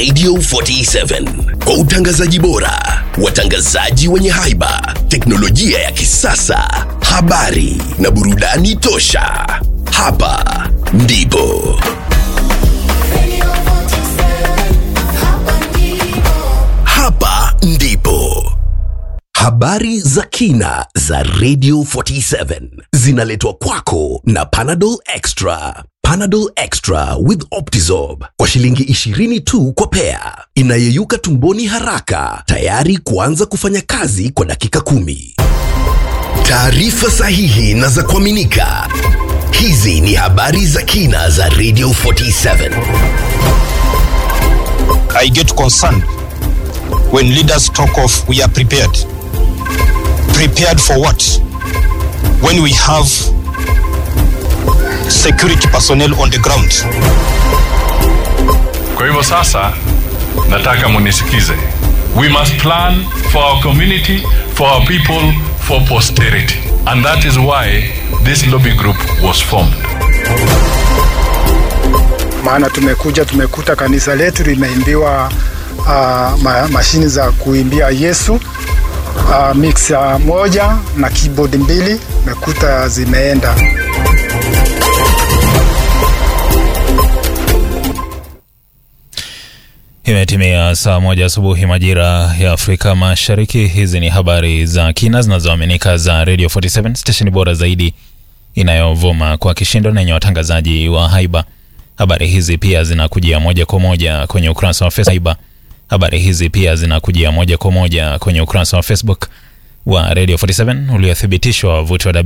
Radio 47 kwa utangazaji bora, watangazaji wenye haiba, teknolojia ya kisasa, habari na burudani tosha. Hapa ndipo hapa ndipo habari za kina za Radio 47 zinaletwa kwako na Panadol Extra. Panadol Extra with Optizorb kwa shilingi 20 tu kwa pea, inayeyuka tumboni haraka, tayari kuanza kufanya kazi kwa dakika kumi. Taarifa sahihi na za kuaminika. Hizi ni habari za kina za Radio 47. I get concerned when leaders talk of we are prepared. Prepared for what? When we have security personnel on the ground. Kwa hivyo sasa nataka munisikize. We must plan for our community, for our people, for posterity. And that is why this lobby group was formed. maana tumekuja tumekuta kanisa letu limeimbiwa uh, ma, mashini za kuimbia Yesu uh, mixer moja na keyboard mbili mekuta zimeenda. Imetimia saa moja asubuhi majira ya Afrika Mashariki. Hizi ni habari za kina zinazoaminika za Radio 47 stesheni bora zaidi inayovuma kwa kishindo na yenye watangazaji wa haiba. Habari hizi pia zinakujia moja kwa moja kwenye ukurasa wa Facebook. Habari hizi pia zinakujia moja kwa moja kwenye ukurasa wa Facebook wa Radio 47 uliothibitishwa wavuti wa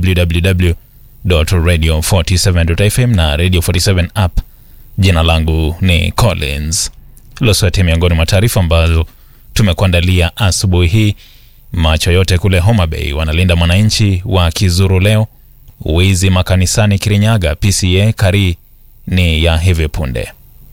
www.radio47.fm na Radio 47 app. Jina langu ni Collins Loswati. Miongoni mwa taarifa ambazo tumekuandalia asubuhi hii: macho yote kule Homa Bay wanalinda mwananchi wa kizuru leo. Wizi makanisani Kirinyaga, PCA kari ni ya hivi punde.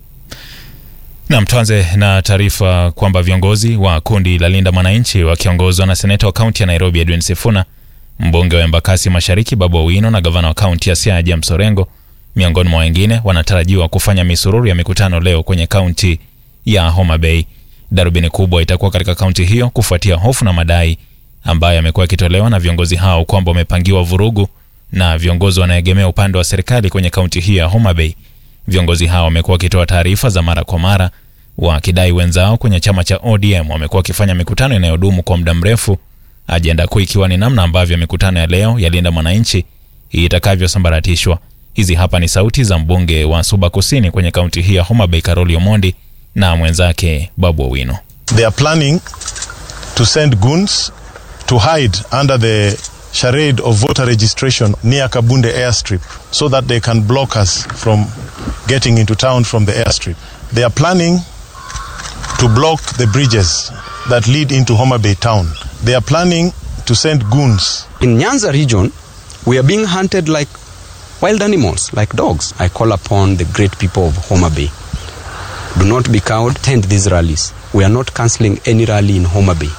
Nam, tuanze na taarifa kwamba viongozi wa kundi la Linda Mwananchi wakiongozwa na seneta wa kaunti ya Nairobi Edwin Sifuna, mbunge wa Embakasi Mashariki Babu Owino na gavana wa kaunti ya Siaya James Orengo, miongoni mwa wengine, wanatarajiwa kufanya misururu ya mikutano leo kwenye kaunti ya Homa Bay. Darubini kubwa itakuwa katika kaunti hiyo kufuatia hofu na madai ambayo yamekuwa yakitolewa na viongozi hao kwamba wamepangiwa vurugu na viongozi wanaegemea upande wa serikali kwenye kaunti hiyo ya Homa Bay. Viongozi hao wamekuwa wakitoa taarifa za mara kwa mara wakidai wenzao kwenye chama cha ODM wamekuwa wakifanya mikutano inayodumu kwa muda mrefu, ajenda kuu ikiwa ni namna ambavyo mikutano ya leo ya Linda Mwananchi itakavyosambaratishwa. Hizi hapa ni sauti za mbunge wa Suba Kusini kwenye kaunti hii ya Homa Bay Karoli Omondi na mwenzake Babu Owino. They are planning to send goons to hide under the charade of voter registration near Kabunde airstrip so that they can block us from getting into town from the airstrip. They are planning to block the bridges that lead into Homa Bay town. They are planning to send goons. In Nyanza region, we are being hunted like wild animals, like dogs. I call upon the great people of Homa Bay. Do not be cowed, attend these rallies. We are not cancelling any rally in Homa Bay.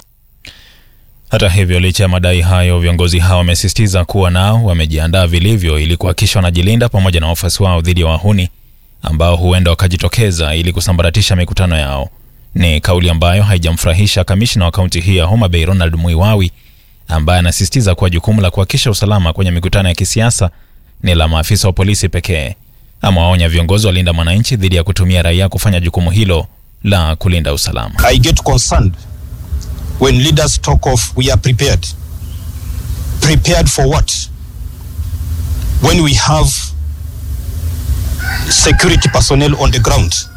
Hata hivyo, licha ya madai hayo, viongozi hao wamesisitiza kuwa nao wamejiandaa vilivyo ili kuhakikisha wanajilinda pamoja na wafuasi wao dhidi ya wahuni ambao huenda wakajitokeza ili kusambaratisha mikutano yao. Ni kauli ambayo haijamfurahisha kamishna wa kaunti hii ya Homa Bay Ronald Muiwawi, ambaye anasisitiza kuwa jukumu la kuhakikisha usalama kwenye mikutano ya kisiasa ni la maafisa wa polisi pekee. Amewaonya viongozi wa Linda Mwananchi dhidi ya kutumia raia kufanya jukumu hilo la kulinda usalama. I get concerned when leaders talk of we are prepared. Prepared for what? When we have security personnel on the ground.